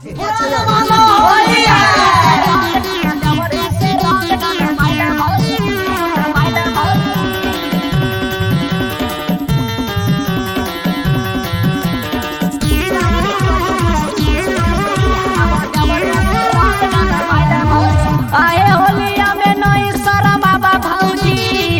आए होलिया में नई सारा बाबा भौजी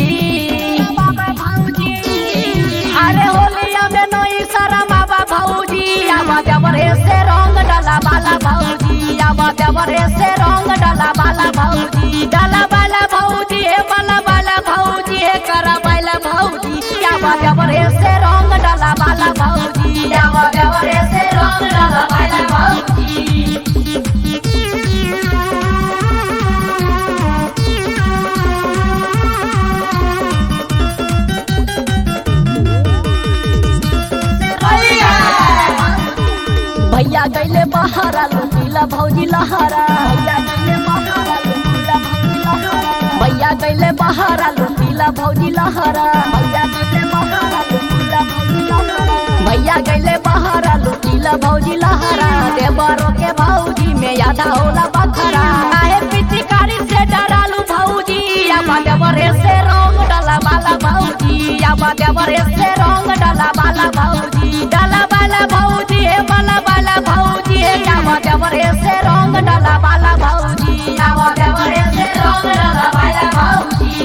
अरे होलिया में नई सारा बाबा भौजी आवा देवरे से रंग डाला बाला भौजी आवा देवरे से रंग डाला बाला भौजी डाला बाला भौजी हे बाला बाला भौजी हे करा बाला भौजी आवा देवरे से रंग डाला बाला भौजी आवा देवरे से रंग डाला बाला भौजी भैया गैले बहारा लुटीला भौजी लहारा भैया गैले बहारा लुटीला भौजी लहारा भैया गैले बहारा लुटीला भौजी लहारा देवरो के भौजी में यादा होला बखरा काहे पिचकारी से डरालू भौजी आबा देवरे से रंग डाला बाला भौजी आबा देवरे से रंग डाला बाला भौजी डाला बाला भौजी हे बाला बाला भौजी हे आबा देवरे से रंग डाला बाला भौजी आबा देवरे से रंग डाला बाला भौजी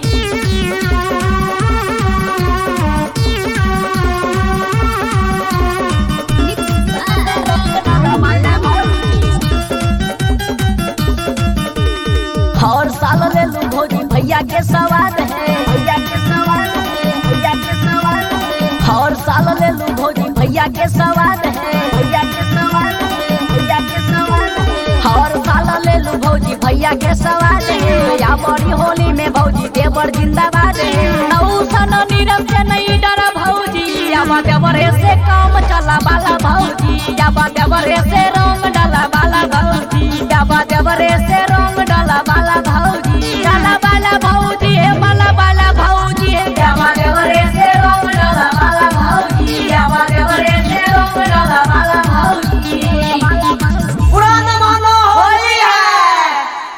हर साल ले लू भौजी भैया के सवाल है भैया के सवाल है भैया के सवाल है हर साल ले लू भौजी भैया के सवाल है भैया के सवाल है भैया के सवाल है हर साल ले लू भौजी भैया के सवाल है या बड़ी होली में भौजी देवर जिंदाबाद है नौ सन नीरव से नहीं डरा भौजी या देवरे से काम चला बाला भौजी या देवरे से रंग डाला बाला भौजी या देवरे से रंग डाला बाला भौजी